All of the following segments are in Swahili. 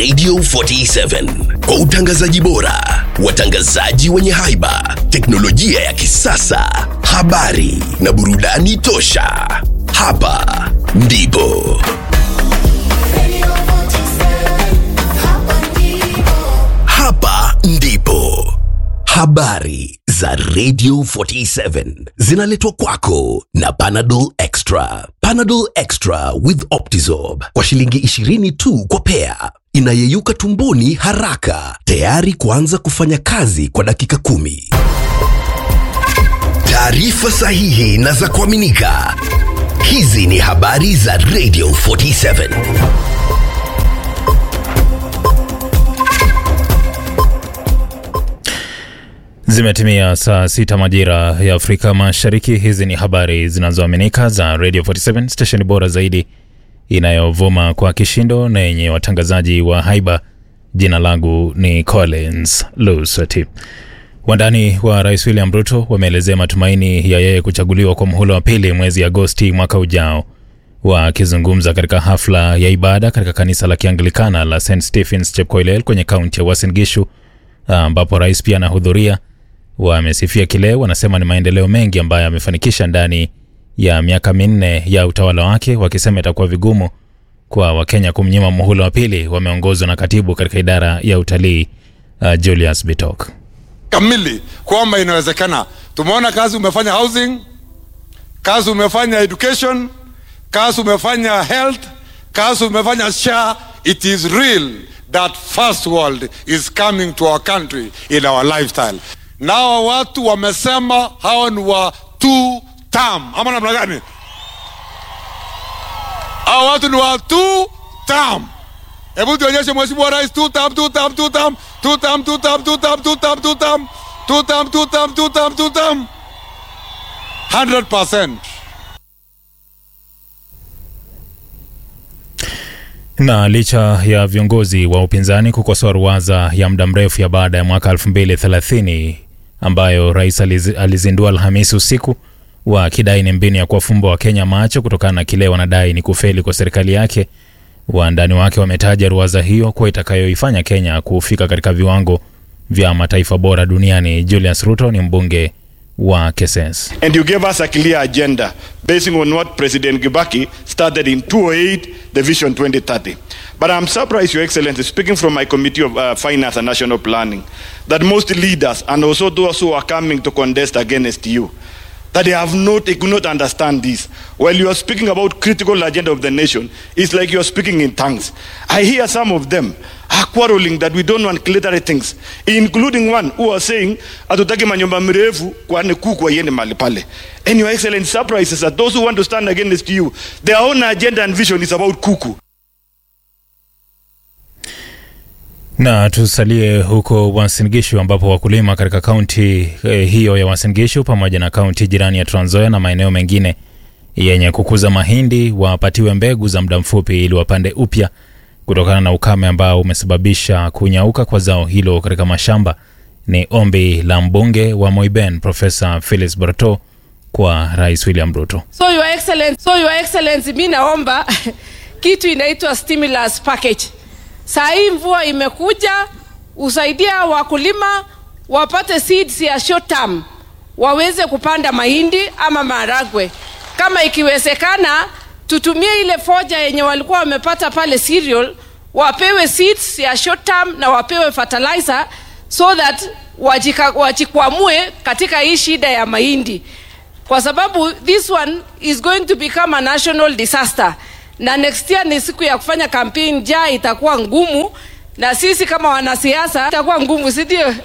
Radio 47 kwa utangazaji bora, watangazaji wenye haiba, teknolojia ya kisasa, habari na burudani tosha. Hapa ndipo hapa ndipo habari za Radio 47 zinaletwa kwako na Panadol Extra. Panadol Extra with Optizorb kwa shilingi 20 tu kwa pea, inayeyuka tumboni haraka, tayari kuanza kufanya kazi kwa dakika kumi. Taarifa sahihi na za kuaminika. Hizi ni habari za Radio 47. Zimetimia saa sita majira ya Afrika Mashariki. Hizi ni habari zinazoaminika za Radio 47 stesheni bora zaidi inayovuma kwa kishindo na yenye watangazaji wa haiba. Jina langu ni Collins Lusati. Wandani wa Rais William Ruto wameelezea matumaini ya yeye kuchaguliwa kwa muhula wa pili mwezi Agosti mwaka ujao. Wakizungumza katika hafla ya ibada katika kanisa la Kianglikana la St Stephens Chepkoilel kwenye kaunti ya Uasin Gishu ambapo rais pia anahudhuria, wamesifia kile wanasema ni maendeleo mengi ambayo amefanikisha ndani ya miaka minne ya utawala wake, wakisema itakuwa vigumu kwa Wakenya kumnyima muhula wa pili. Wameongozwa na katibu katika idara ya utalii uh, Julius Bitok. kamili kwamba inawezekana. Tumeona kazi umefanya housing, kazi umefanya education, kazi umefanya health, kazi umefanya SHA. It is real that first world is coming to our country in our lifestyle. Nao watu wamesema hao ni wa two term, ama namna gani? Hao watu ni wa two term. Hebu tuonyeshe Mheshimiwa Rais two term, two term, two term, two term, two term, two term, two term, two term, two term, two term, two term, two term. 100%. Na licha ya viongozi wa upinzani kukosoa ruwaza ya muda mrefu ya baada ya mwaka 2030 ambayo rais aliz, alizindua Alhamisi usiku wakidai ni mbinu ya kuwafumba Wakenya macho kutokana na kile wanadai ni kufeli kwa serikali yake, wandani wake wametaja ruwaza hiyo kuwa itakayoifanya Kenya kufika katika viwango vya mataifa bora duniani. Julius Ruto ni mbunge wa Keses. And you gave us a clear agenda basing on what President Gibaki started in 2008, the Vision 2030. But I'm surprised, Your Excellency, speaking from my Committee of uh, Finance and National Planning, that most leaders and also those who are coming to contest against you, that they have not, they could not understand this. While you are speaking about critical agenda of the nation, it's like you are speaking in tongues. I hear some of them are quarreling that we don't want clearer things, including one who are saying hatutaki manyumba mrefu kwani kuku waiende mahali pale. And your excellent surprises that those who want to stand against you, their own agenda and vision is about kuku. Na tusalie huko Uasin Gishu ambapo wakulima katika kaunti eh, hiyo ya Uasin Gishu pamoja na kaunti jirani ya Trans Nzoia na maeneo mengine yenye kukuza mahindi wapatiwe mbegu za muda mfupi ili wapande upya kutokana na ukame ambao umesababisha kunyauka kwa zao hilo katika mashamba. Ni ombi la mbunge wa Moiben Profesa Phyllis Barto kwa Rais William Ruto. So your excellency, so your excellency, mi naomba kitu inaitwa stimulus package. Saa hii mvua imekuja, usaidia wakulima wapate seeds ya short term, waweze kupanda mahindi ama maharagwe. Kama ikiwezekana, tutumie ile foja yenye walikuwa wamepata pale cereal, wapewe seeds ya short term na wapewe fertilizer so that wajika, wajikwamue katika hii shida ya mahindi kwa sababu this one is going to become a national disaster na next year ni siku ya kufanya campaign ja itakuwa ngumu na sisi kama wanasiasa itakuwa ngumu si ndio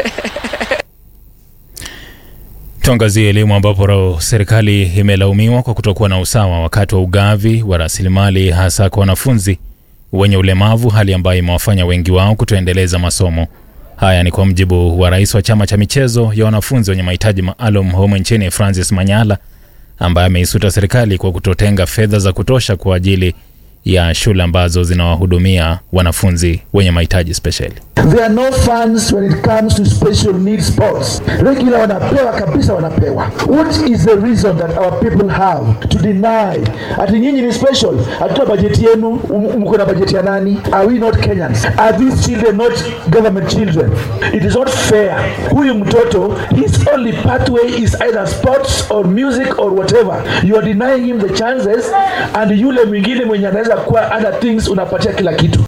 Tuangazie elimu ambapo ro- serikali imelaumiwa kwa kutokuwa na usawa wakati wa ugavi wa rasilimali hasa kwa wanafunzi wenye ulemavu, hali ambayo imewafanya wengi wao kutoendeleza masomo. Haya ni kwa mjibu wa rais wa chama cha michezo ya wanafunzi wenye mahitaji maalum humu nchini Francis Manyala, ambaye ameisuta serikali kwa kutotenga fedha za kutosha kwa ajili ya shule ambazo zinawahudumia wanafunzi wenye mahitaji spesheli. There are no funds when it comes to special needs sports. Regular wanapewa kabisa, wanapewa. What is the reason that our people have to deny ati nyinyi ni special? Hatuna bajeti yenu, m- mko na bajeti ya nani? Are we not Kenyans? Are these children not government children? It is not fair. Huyu mtoto his only pathway is either sports or music or whatever. You are denying him the chances and yule mwingine mwenye anaweza kuwa other things unapatia kila kitu.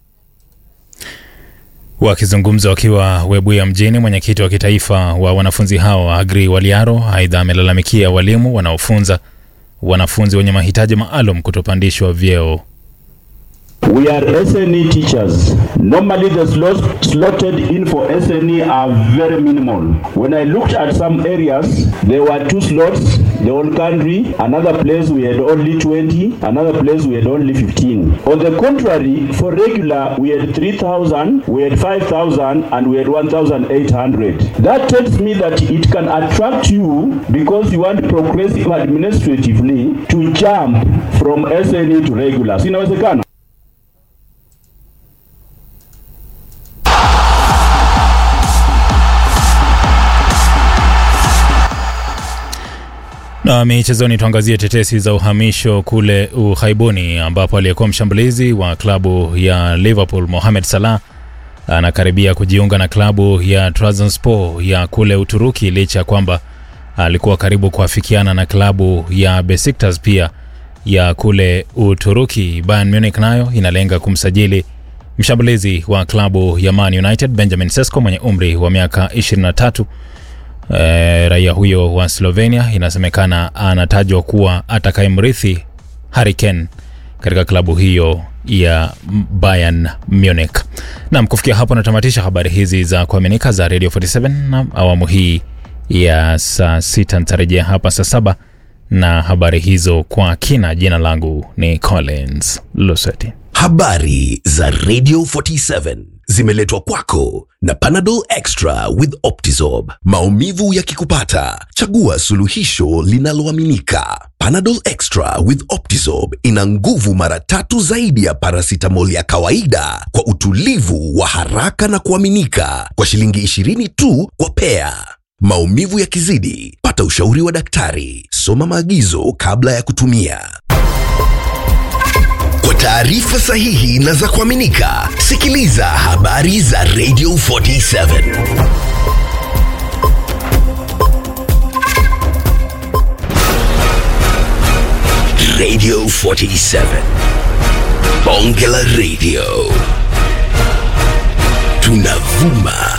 Wakizungumza wakiwa Webuye mjini, mwenyekiti wa kitaifa wa wanafunzi hao Agri Waliaro aidha amelalamikia walimu wanaofunza wanafunzi wenye mahitaji maalum kutopandishwa vyeo. We are SNE teachers. Normally the slots slotted in for SNE are very minimal. When I looked at some areas, there were two slots, the whole country. Another place we had only 20, another place we had only 15. On the contrary, for regular, we had 3,000, we had 5,000, and we had 1,800. That tells me that it can attract you because you want progressive administratively to jump from SNE to regular. Si inawezekana? Na michezoni, tuangazie tetesi za uhamisho kule ughaibuni ambapo aliyekuwa mshambulizi wa klabu ya Liverpool Mohamed Salah anakaribia kujiunga na klabu ya Trabzonspor ya kule Uturuki licha ya kwamba alikuwa karibu kuafikiana na klabu ya Besiktas pia ya kule Uturuki. Bayern Munich nayo inalenga kumsajili mshambulizi wa klabu ya Man United Benjamin Sesko mwenye umri wa miaka 23. E, raia huyo wa Slovenia inasemekana anatajwa kuwa atakayemrithi Harry Kane katika klabu hiyo ya Bayern Munich. Naam, kufikia hapo natamatisha habari hizi za kuaminika za Radio 47 na awamu hii ya saa sita. Nitarejea hapa saa saba na habari hizo kwa kina. Jina langu ni Collins Luseti. Habari za Radio 47 zimeletwa kwako na Panadol Extra with Optizorb. Maumivu yakikupata, chagua suluhisho linaloaminika. Panadol Extra with Optizorb ina nguvu mara tatu zaidi ya paracetamol ya kawaida kwa utulivu wa haraka na kuaminika kwa shilingi 20 tu kwa pea. Maumivu yakizidi, pata ushauri wa daktari. Soma maagizo kabla ya kutumia. Kwa taarifa sahihi na za kuaminika, sikiliza habari za Radio 47. Radio 47. Bonge la Radio. Tunavuma